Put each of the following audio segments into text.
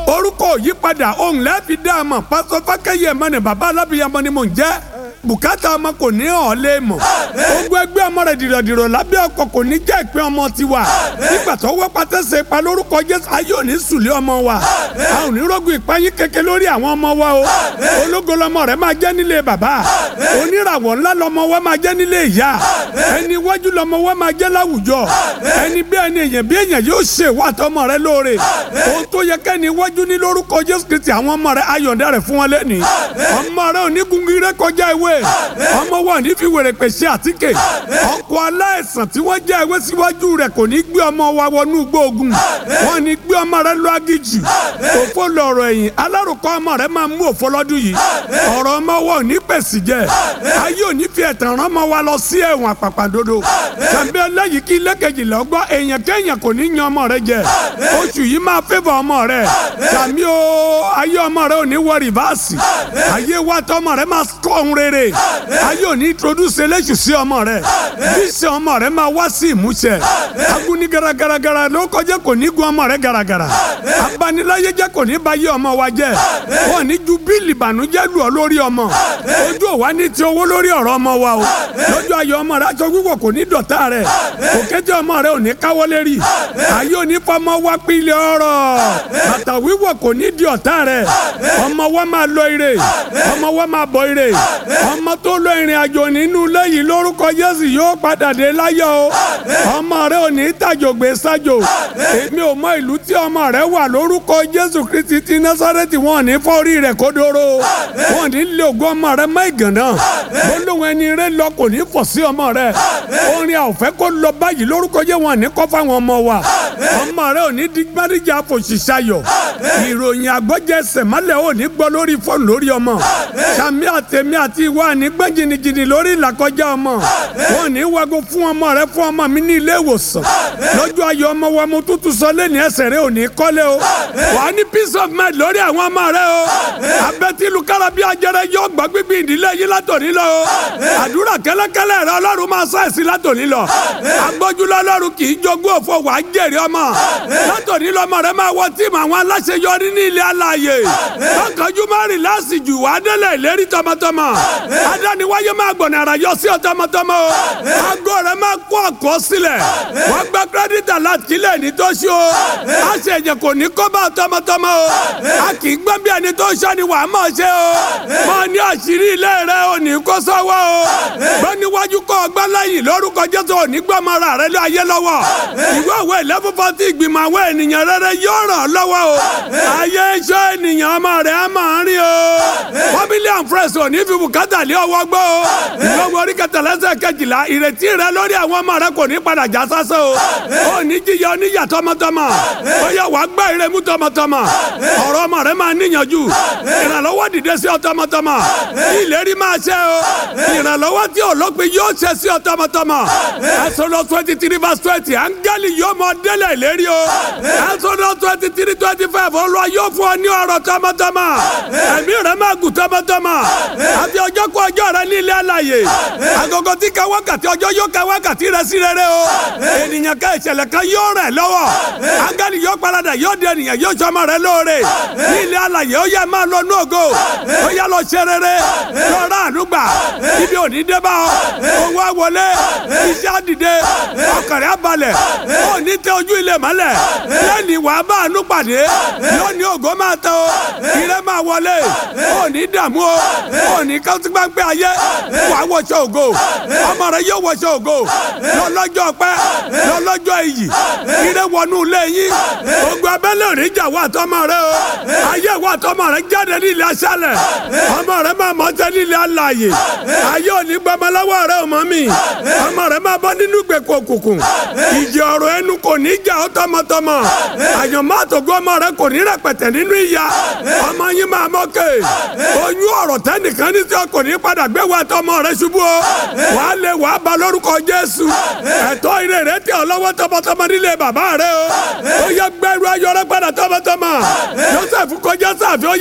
orúkọ òyípadà ohun lẹ́ẹ̀fi dá a mọ̀ pásọ fákẹ́yẹ mọ́ni bàbá alábìyamọ ni mò ń jẹ́ bùkátà ọmọ kò ní hàn lé mọ̀ ogun ẹgbẹ́ ọmọ rẹ̀ dìrọ̀dìrọ̀ lábẹ́ ọkọ̀ kò ní jẹ́ ìpín ọmọ tiwa nígbà tó wọ́ pátẹ́sẹ̀ pa lórúkọ jésù ayé òní sùlẹ̀ ọmọ wa a ò ní rọ́gùn ìpáyín kẹ̀kẹ́ lórí àwọn ọmọ wa o ológo lọmọ rẹ̀ máa jẹ́ nílé bàbá oníràwọ̀ ńlá lọmọ wa máa jẹ́ nílé ìyá ẹni iwájú lọmọ wa máa jẹ́ láwùjọ ẹni bí ẹni èèyàn bí èèyàn yóò ṣe wà tọmọ rẹ̀ lóore ohun tó yẹ kẹ́ni iwájú ní lórúkọ jésù kristi àwọn ọmọ rẹ̀ ayọ̀ǹda rẹ̀ fún wọn lẹ́nìí ọmọ rẹ̀ ò ní gungun rẹ̀ kọjá ewé ọmọ wa ní fi wèrè pèsè àtíkè ọkọ̀ aláìsàn tí wọ́n jẹ́ ewé síwájú rẹ̀ kò ní gbé ọmọ wa wọnú gbóògùn wọn ní gbé ọmọ rẹ̀ lọ agíjì òfò lọ̀rọ̀ ẹ̀yìn alárùkọ ọmọ rẹ̀ máa mú òfò lọ́dún yìí ọ̀rọ̀ ọmọ wa ò ní pèsè jẹ ayé ò ní fi ẹ̀tàn rán ọmọ wa lọ sí ẹ̀wọ̀n àpàpàdodo tàbí ẹlẹ́yìí kí ilé kejìlá ọgbọ́ èèyàn kéèyàn kò ní yan ọmọ rẹ̀ jẹ oṣù yìí máa fẹ́fọ̀ ọmọ rẹ̀ tàbí o ayé ọmọ rẹ̀ ò ní wọ rìvásì ayé wa tọmọ rẹ̀ máa kọ́ ohun rere ayé òní introduce eléṣù sí ọmọ rẹ bísí ọmọ rẹ máa wá sí ìmúṣẹ aguni garagaragara ló kọjá kò ní gun ọmọ rẹ garagara abaniláyé jẹ kò ní bá yé ọmọ wa jẹ wọn ní ju bíìlì ìbànújẹ́ lù ọ lórí ọmọ ojú òwa ní ti owó lórí ọ̀rọ̀ ọmọ wa o lójú ayọ̀ ọmọ rẹ aṣọ wíwọ̀ kò ní dọ̀tá rẹ òkété ọmọ rẹ ò ní káwọ́ lérí ayé òní fọmọ wa pílẹ̀ ọ̀rọ̀ bàtà wíwọ̀ kò ní di ọ̀tá rẹ ọmọ wa máa lọ ire ọmọ wa máa bọ̀ ire ọmọ tó lọ ìrìn àjò nínú ilé yìí lórúkọ Jésù yóò padà dé láyọ̀ o ọmọ rẹ ò ní tàjògbé sájò èmi ò mọ ìlú tí ọmọ rẹ wà lórúkọ Jésù Kristi ti Násárẹ́tì wọn ò ní fọ́rí rẹ̀ kódóró wọn ò ní lé ògùn ọmọ rẹ mọ́ ìgànnà gbólóhùn ẹni rẹ lọ kò ní fọ̀ sí ọmọ rẹ orin àwòfẹ́ kó lọ báyìí lórúkọ Jésù wọn ò ní kọ́ fáwọn ọmọ wa ọmọ rẹ ò ní di gbáríjà fòṣìṣàyọ̀ ìròyìn àgbọ́jẹsẹ̀ mọ́lẹ̀ ò ní gbọ́ lórí fóònù lórí ọmọ sàmì àtẹ̀mí àti ìwà ní gbẹ́ jìnnìjìnnì lórí ìlàkọjá ọmọ wọn ní wago fún ọmọ rẹ fún ọmọ mi ní ilé ìwòsàn lọ́jọ́ ayọ̀ ọmọ wa mo tútù sọ lẹ́nu ẹsẹ̀ rẹ ò ní kọ́lé o wà á ní peace of mind lórí àwọn ọmọ rẹ o abẹ́tílu kára bí ajẹrẹ yóò gbọ́ gbígbí ìdílé yìí látòní lọ o àdúrà kẹ́lẹ́kẹ́lẹ́ rẹ ọlọ́run máa sọ ẹ̀sìn látòní lọ agbójúlọ ọlọ́run kì í jogún òfò wà á jèrè ọmọ látòní lọ ọmọ rẹ máa wọ tíìmù àwọn aláṣeyọrí ní ilé alààyè lọ́kànjú má rìn láàsìjù wà á délẹ̀ ìlérí tọmọtọmọ adániwáyé máa gbọ̀nà ara yọ sí ọ tọmọtọmọ o aago rẹ máa kó ọkọ sílẹ̀ wọ́n gba kírẹ́dítà láti kílẹ̀ ní tó ṣe o a ṣe ẹ̀jẹ̀ kò ní kó bá ọ tọmọtọmọ o a kì í gbọ́n bí ẹni tó ṣe ni wàá mọ̀ ṣe o mọ ní àṣírí ilé rẹ ò ní kó sọ́wọ́ o gbọ́ níwájú kọ́ ọgbà lẹ́yìn lórúkọ Jésù ò ní gbọ́ ọmọ rẹ lé ayé lọ́wọ́ ìwé òwe eleven forty ìgbìmọ̀ àwọn ènìyàn rere yóò ràn ọ́ lọ́wọ́ o ayé iṣẹ́ ènìyàn ọmọ rẹ á máa rí o family and friends ò ní fi bùkátà lé ọwọ́ gbọ́ o ìgbọ́wọ́ orí kẹtàlẹ́sẹ̀ kejìlá ìrètí rẹ lórí àwọn ọmọ rẹ kò ní padà já sásán o ò ní jíyà oníyà tọmọtọmọ ó yẹ wàá gbá ìrẹmú tọmọtọmọ ọ̀rọ̀ ọmọ rẹ máa níyànjú ìrànlọ́wọ́ dìde sí ọ tọmọtọmọ ìlérí máa ṣe o ìrànlọ́wọ́ tí olópin yóò ṣe sí ọ tọmọtọmọ ẹsọdọ twenty three verse twenty áńgẹ́lì yóò mọ délẹ̀ ìlérí o ẹsọdọ twenty three twenty five olúwa yóò fún ọ ní ọrọ̀ tọmọtọmọ ẹ̀mí rẹ máa gùn tọmọtọmọ àti ọjọ́ kó ọjọ́ rẹ ní ilé alàyè agogo tí ka wákàtí ọjọ́ yóò ka wákàtí rẹ sí rere o ènìyàn ká ìṣẹ̀lẹ̀ kan yóò rẹ̀ lọ́wọ́ áńgẹ́lì yóò paradà yóò di ènìyàn yóò sọmọ rẹ lóore ní ilé alàyè ó yẹ máa lọ ní ògo ó yẹ lọ ṣe rere lọ́ra àdúgbà ibi òní dé bá ọ owó àwọlé iṣẹ́ àdìde ọkàrẹ́ abalẹ̀ ó ní tẹ ojú ilé mọ́lẹ̀ lẹ́ni wàá bá àánú pàdé lónìí ògo máa tẹ o ire máa wọlé ó ní dààmú o ó ní kọ́sígbàgbé ayé wàá wọṣọ ògo ọmọ rẹ yóò wọṣọ ògo lọ́lọ́jọ́ pẹ́ lọ́lọ́jọ́ iyì ire wọnú ilé yín ogun abẹ́lé òrìjà wà tọmọ rẹ o ayé wà tọmọ rẹ jáde ní ilé aṣálẹ̀ ọmọ rẹ máa mọ̀ tẹ́ ní ilé alààyè ayé òní gbọmọláwọ rẹ ò mọ mi ọmọ rẹ máa bọ́ nínú ìgbèkùn òkùnkùn ìjì ọ̀rọ̀ ẹnu kò ní jà ọ́ tọmọtọmọ àyànmọ́ àtògbó ọmọ rẹ kò ní rẹpẹtẹ nínú ìyá ọmọ yín máa mọ́kè oyún ọ̀rọ̀ tẹ́nìkan ní tí o kò ní padà gbé wa tọmọ rẹ ṣubú o wàá lè wàá ba lórúkọ Jésù ẹ̀tọ́ ire rẹ tẹ ọ lọ́wọ́ tọmọtọmọ nílé bàbá rẹ o ó yẹ gbẹrú ayọ̀ rẹ padà tọmọtọmọ Joseph kọjá sáfì ó yẹ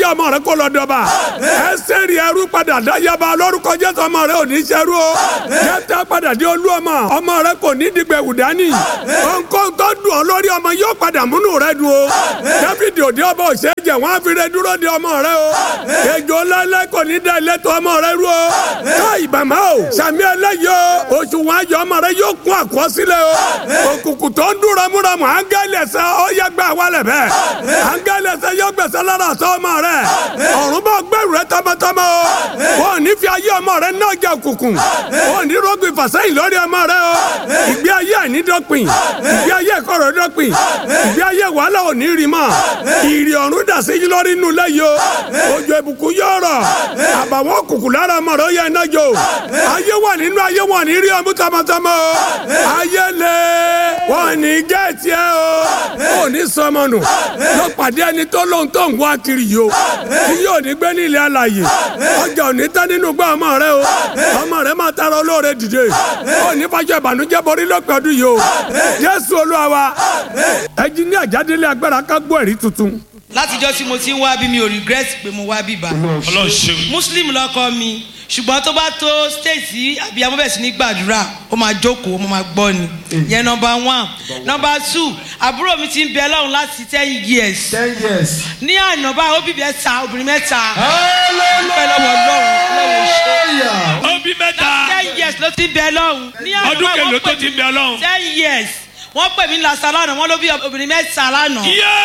yá ọmọ rẹ kó lọ dọba ẹsẹ̀ rí ẹrú padà dáyàbá lórúkọ jésù ọmọ rẹ ò ní ṣẹrú o jẹ́tẹ́ padà dé olú ọmọ ọmọ rẹ kò ní dìgbẹ́ wùdání nǹkan tó dùn ọ lórí ọmọ yóò padà múnú rẹ dùn o dáfídì òde ọba òṣè jẹ wọn á fi rẹ dúró de ọmọ rẹ o ejò ńláńlá kò ní dá ilé tó ọmọ rẹ rú o ká ìbàmọ́ o sàmì ẹlẹ́yìí o oṣù wọn ayọ̀ ọmọ rẹ yóò kún àkọsílẹ̀ o òkùnkùn tó ń dún ramúramù áńgẹ́lì ẹ̀sẹ̀ ó yẹ gbà wálẹ̀ bẹ́ẹ̀ áńgẹ́lì ẹ̀sẹ̀ yóò gbẹ̀sẹ̀ lára àtọ́ ọmọ rẹ ọ̀run bá gbẹ̀rù rẹ tọmọtọmọ o wọn ò ní fi ayé ọmọ rẹ náà jẹ òkùnkùn wọn ò ní rògbìn fàsẹ́yìn lórí ọmọ rẹ o ìgbé ayé àìní dọ́pin ìgbé ayé ẹ̀kọ́rọ̀ dọ́pin ìgbé ayé wàhálà ò ní rí mọ́ ìrì ọ̀run dà sí yín lórí inú lẹ́yìn o òjò ìbùkún yóò rọ̀ àbàwọ́n òkùnkùn lára ọmọ rẹ ó yẹ iná jò ayé wà nínú ayé wọn ní rí ọmú tọmọtọmọ o ayé lè wọn ní gẹ́ẹ̀tì ẹ o ò ní sọmọ nù lọ pàdé ẹni tó lóhun tó ń wá kiri yìí o tí yóò ní gbé ní ilé alàyè ọjà ò ní tán nínú gbọ́ ọmọ rẹ o ọmọ rẹ máa tara olóore dìde ò ní fàjọ ìbànújẹ́ borí lọ́pẹ́ ọdún yìí o jésù olúwa wa ẹjí ní àjádélé agbára ká gbọ́ ẹ̀rí tuntun. látijọ́ tí mo ti ń wá bí mi ò regret pé mo wá bíbá ọlọ́run ṣeun. muslim lọkọ mi ṣùgbọ́n tó bá tó state tí abiyamọ bẹ̀ sí ní gbàdúrà ó máa jókòó mo máa gbọ́ ni yẹn nọmba one nọmba two àbúrò mi ti ń bẹ lọ́run láti ten years ten years. ní àná báyìí ó bí mẹ́ta obìnrin mẹ́ta pẹ́ lọ́wọ́ lọ́run lọ́wọ́ ṣe hallelujah. ó bí mẹ́ta ten years ló ti ń bẹ lọ́run ní àná ọdún báyìí kèlò wọ́n tó pè ti mí bẹ ọlọ́run. ten years wọ́n pè mí lásán lánàá wọ́n ló bí obìnrin mẹ́ta lánàá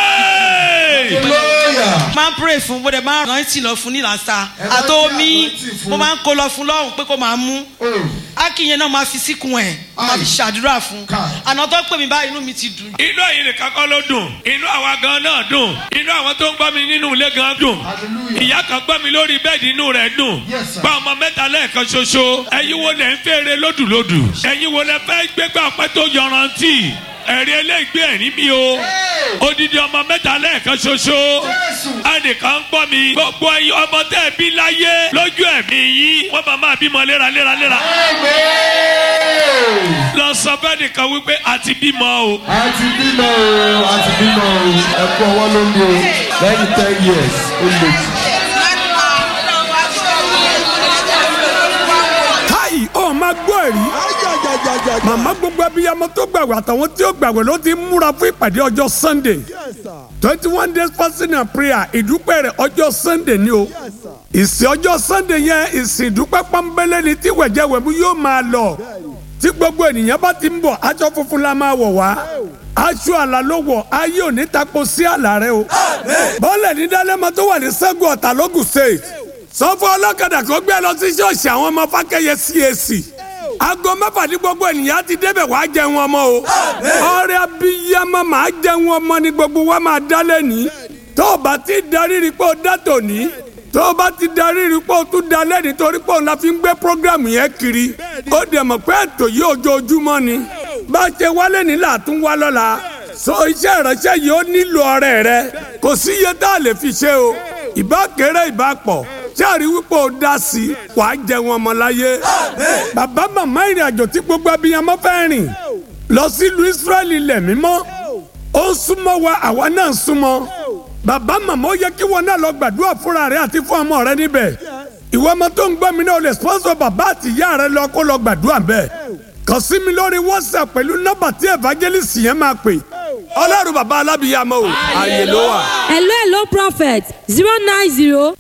yéé hallelujah. máa ń pray fún bó dẹ̀ máa ń rántí lọ fún nílàsà Ẹ máa ń àtọ́mí rántí fún. mo máa ń kó lọ fún lọ́rùn pé kó máa mú Oh. akínyẹn náà máa fi síkùn ẹ̀ máa fi Aye. ṣàdúrà fún Káì. àná tó pè mí báyìí inú mi ti dùn. inú ẹ̀yin nìkan kọ́ ló dùn inú àwa gan náà dùn inú àwọn tó ń gbọ́ mi nínú ilé gan dùn Hallelujah. ìyá kan gbọ́ mi lórí bẹ́ẹ̀dì inú rẹ̀ dùn Yes, sir. gba ọmọ mẹ́ta lẹ́ẹ̀kan ṣoṣo ẹ̀yin wo lẹ̀ ń fèrè lódùlódù ẹ̀yin wo lẹ fẹ́ gbégbá ọpẹ́ tó yọrantí ẹ̀rí eléègbé ẹ̀rí mi o odidi ọmọ mẹ́ta lẹ́ẹ̀kan ṣoṣo ẹnìkan ń gbọ́ mi gbogbo ẹ̀yin ọmọ tẹ́ ẹ bí láyé lójú ẹ̀mí yín wọ́n máa máa bímọ léraléraléra Amen. lọ sọ fẹ́ nìkan wípé àti bímọ o. a ti bímọ o a ti bímọ o ẹ kú ọwọ́ ló ń bí o lẹ́yìn ten years ó lè jù. káyì ó máa gbọ́ ẹ̀rí. màmá gbogbo abiyamọ tó gbàgbọ́ àtàwọn tí ó gbàgbọ́ ló ti múra fún ìpàdé ọjọ́ sunday twenty one days fasting and prayer ìdúpẹ́ rẹ̀ ọjọ́ sunday ni o ìsìn ọjọ́ sunday yẹn ìsìn ìdúpẹ́ pọ́nbélé ni tí wẹ̀jẹ̀wẹ̀mú yóò máa lọ tí gbogbo ènìyàn bá ti ń bọ̀ aṣọ funfun la máa wọ̀ wá aṣọ àlà ló wọ̀ ayé ò ní tako sí àlà rẹ o bọ́ọ̀lù ní dálẹ́mọ tó wà ní sẹ́gun ọ̀tà lógùn state sọ́fọ́ ọlọ́kadà kó gbé lọ sí ṣọ́ọ̀ṣì àwọn ọmọ fákẹ́yẹ CAC aago mẹ́fà ní gbogbo ènìyàn ti débẹ̀ wàá jẹun ọmọ o ọrẹ abiyamọ màá jẹun ọmọ ní gbogbo wa máa dá lẹ́ni tó o bá ti darí rí pé o dá tòní tó o bá ti darí rí pé o tún da lẹ́ni torí pé òun la fi ń gbé programu yẹn kiri ó dẹ̀ mọ̀ pé ètò yìí ojoojúmọ́ ni bá a ṣe wálé ní làtún wá lọ́la so iṣẹ́ ìránṣẹ́ yìí ó nílò ọrẹ rẹ kò sí iye tá a lè fi ṣe o ìbá kéré ìbá pọ̀ sẹ́ẹ̀rí wípé o dá sí i wà á jẹ wọn ọmọ láyé. bàbá màmá ìrìn àjò tí gbogbo abiyamọ fẹ́ rìn lọ sílùú Ísírẹ́lì ilẹ̀ mímọ́ ó ń súnmọ́ wa àwa náà ń súnmọ́. bàbá màmá ó yẹ kí wọn náà lọ gbàdúrà fúnra rẹ àti fún ọmọ rẹ níbẹ̀. ìwọ ọmọ tó ń gbọ́ mi náà o lè sponsor bàbá àti ìyá rẹ lọ kó lọ gbàdúrà bẹ́ẹ̀. kàn sí mi lórí WhatsApp pẹ̀lú nọ́mbà tí evangelist yẹn máa pè. ọlọ́run bàbá alábìyamọ o àyè ló wà. hello hello prophet zero nine zero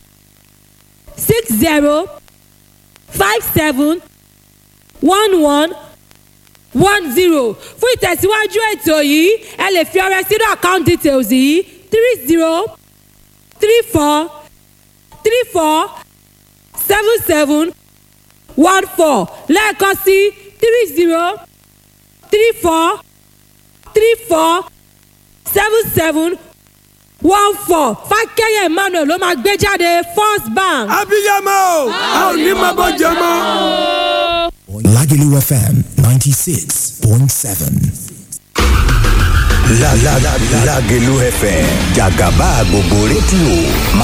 six zero five seven one one one zero fún ìtẹ̀síwájú ètò yìí ẹ lè fi ọrẹ sínú account details yìí three zero three four three four seven seven one four lẹ́ẹ̀kan sí three zero three four three four seven seven one four fákẹ́yẹ̀ emmanuel ló máa gbé jáde first bank. abiyamọ o a ò ní máa bọ́ jẹ mọ́. Lagelu FM 96.7. La la la Lagelu FM Jagaba gbogbo rédíò